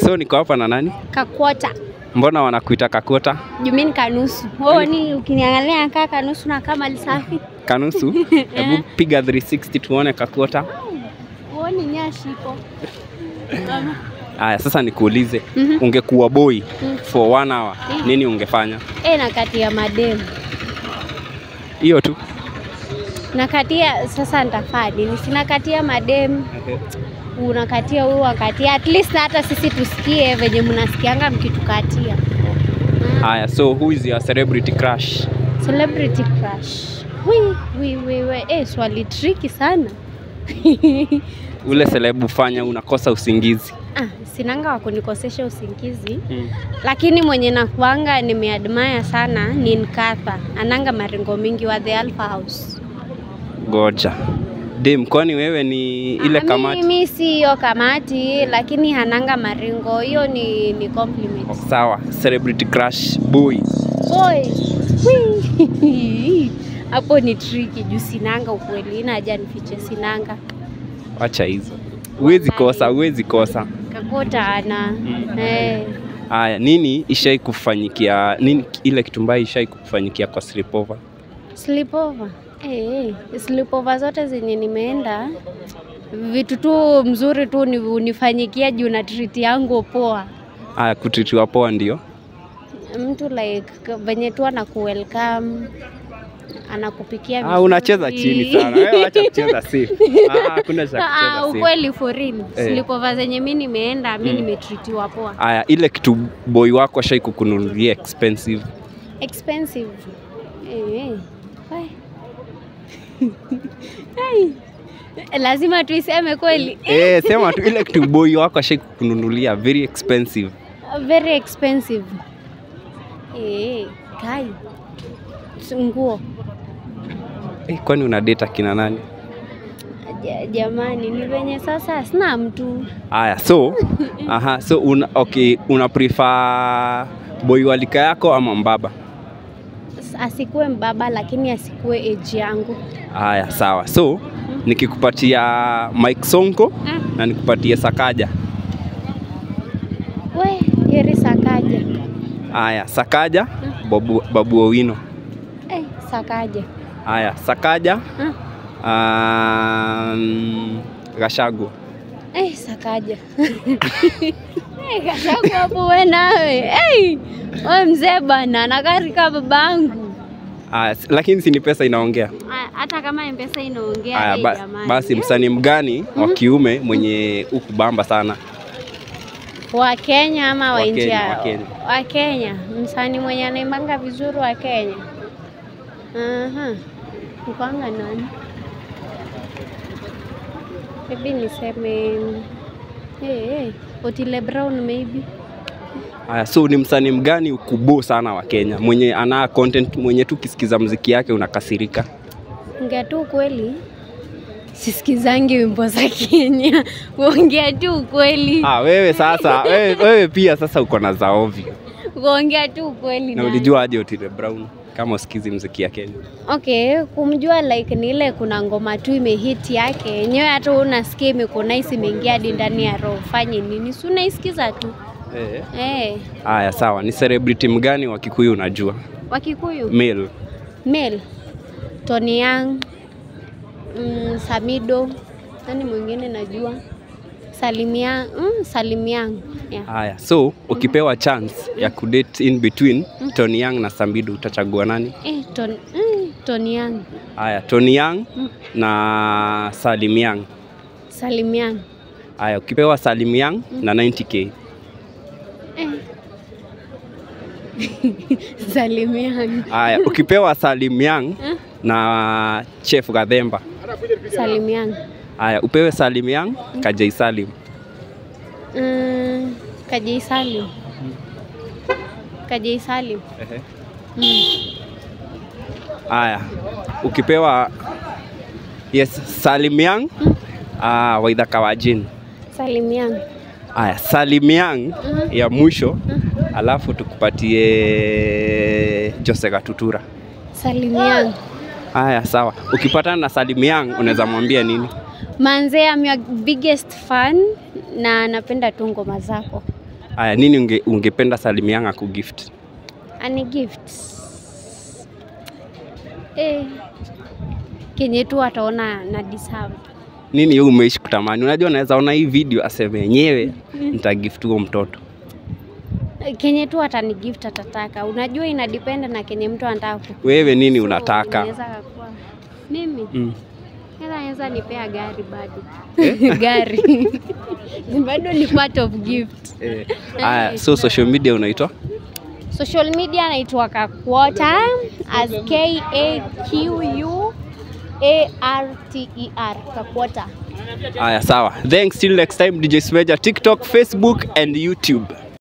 so niko hapa na nani? Kakwota. Mbona wanakuita Kakota? Jumini kanusu. Wewe ni ukiniangalia kaa kanusu na kama lisafi. Kanusu? Hebu piga 360 tuone Kakota. Uoni nyashi ipo. Ama. Aya, sasa nikuulize, Mhm. ungekuwa boy Mm. for one hour, Mm. nini ungefanya? Eh, na kati ya mademu. Hiyo tu. Nakatia sasa nitafaa nini? Sina katia mademu. Unakatia huyu wakatia. At least hata sisi tusikie venye mnasikianga mkitukatia. Aya, so who is your celebrity crush? Celebrity crush. Wi, wi, wi, wi. Eh, swali tricky sana. Ule celebu fanya unakosa usingizi. Ah, sinanga wa kunikosesha usingizi lakini mwenye nakuanga nimeadmire sana ni Nkatha, ananga maringo mingi wa The Alpha House. Goja. Dem, kwani wewe ni ile Ah, kamati? Mimi si hiyo kamati, lakini hananga maringo, hiyo ni, ni compliment. Sawa, celebrity crush boy. Boy. Wii. Hapo ni tricky juu sinanga ukweli, ina haja nifiche sinanga. Wacha hizo. Huwezi kosa, huwezi kosa. Kakota ana. Eh. Aya, nini ishai kufanyikia nini ile kitu mbaya ishai kufanyikia kwa sleepover? Sleepover. Eh, eh, sleepover zote zenye nimeenda vitu tu mzuri tu ni unifanyikia juu na treat yangu poa. Aya, kutritiwa poa ndio. Mtu like venye tu anakuwelcome anakupikia Ah, vizuri. unacheza chini sana. Wewe acha kucheza safe. Ah, hakuna cha Ah, kucheza safe. ukweli for real. Eh. Sleepover zenye mi nimeenda mi Mm. nimetritiwa poa. Aya, ile kitu boy wako ashai kukununulia expensive. Expensive. Eh. eh. Wai. Ai. Lazima tuiseme kweli. Eh, sema tu ile kitu boy wako ashai kukununulia very expensive. very expensive. Eh, kai. S- Nguo. Eh, kwani una date kina nani? Ja- Jamani, ni venye sasa sina mtu. Aya, so aha, so una, okay, una prefer boy walika yako ama mbaba? S- Asikuwe mbaba lakini asikuwe age yangu. Aya, sawa. So nikikupatia Mike Sonko Mm. na nikupatie Sakaja. We, heri Sakaja. Aya, Sakaja, Babu, Babu Owino. Eh, Sakaja. Aya, Sakaja, Mm. um, Gashagu. Eh, Sakaja. Eh, kashaku hapo we nawe. Eh, we mzee bana, nakarika babangu. Aya, s- lakini si ni pesa inaongea. Ah, Hata kama mpesa inaongea Aya, eh, ba, jamani. basi msanii mgani wa kiume mwenye ukubamba sana? wa Kenya ama wa Wa nje Kenya, ya- wa Kenya. wa Kenya, msanii mwenye anaimbanga vizuri wa Kenya. Aha. Mkwanga nani? Maybe niseme hey, hey. Otile Brown maybe. Aya, so ni msanii mgani ukubo sana wa Kenya mwenye ana content mwenye tu kisikiza mziki yake unakasirika? Ongea tu ukweli, sisikizangi wimbo za Kenya. Kuongea tu ukweli, Ah, wewe sasa wewe, wewe pia sasa uko na za ovyo. kuongea tu ukweli. Na na- ulijua aje Otile Brown kama usikizi mziki ya Kenya? Okay, kumjua like ni ile kuna ngoma tu imehit yake yenyewe, hata unasikia imekunaisi imeingia hadi ndani ya roho, fanye nini? Si unaisikiza tu Eh. eh. Aya, sawa. Ni celebrity mgani wa Kikuyu unajua? Wakikuyu Male. Mel, Tony Young, mm, Samido, nani mwingine najua Salimia, mm, Salimiang yeah. Haya, so ukipewa chance ya kudate in between Tony Young na Sambido utachagua nani? Eh, ton, mm, Tony Young, Haya, Tony Young Mm. na Salim Young. Salimiang Haya, ukipewa Salim Young na 90k. eh. Salimiang, Haya, ukipewa Salim Young Mm. na Chef Gadhemba. Salimiang. Haya, upewe Salim Young, Kajai Salim. Mm, Kajai Salim. Kajai Salim. Mm. Haya, ukipewa yes, Salim Young ah, Waidha Kawajin. Salim Young. Haya, Salim Young Mhm. ya mwisho alafu tukupatie Jose Gatutura. Salim Young. Haya, sawa. Ukipatana na Salim Young unaweza mwambia nini? Manze, I'm your biggest fan na napenda tu ngoma zako. Aya, nini unge, ungependa Salimianga kugift? ani gift eh, kenye tu ataona na deserve. Nini wewe umeishi kutamani? Unajua naweza ona hii video aseme yenyewe nitagift huo mtoto. kenye tu atani gift atataka. Unajua ina depend na kenye mtu anataka ku- Wewe nini So, unataka? inaweza kakuwa- mimi Mm. Ela anaweza nipea gari bado gari bado ni part of gift. Eh, aya, so social media unaitwa? Social media naitwa Kakwota as K A Q U A R T E R Kakwota. Aya, sawa. Thanks till next time DJ Smeja TikTok, Facebook and YouTube.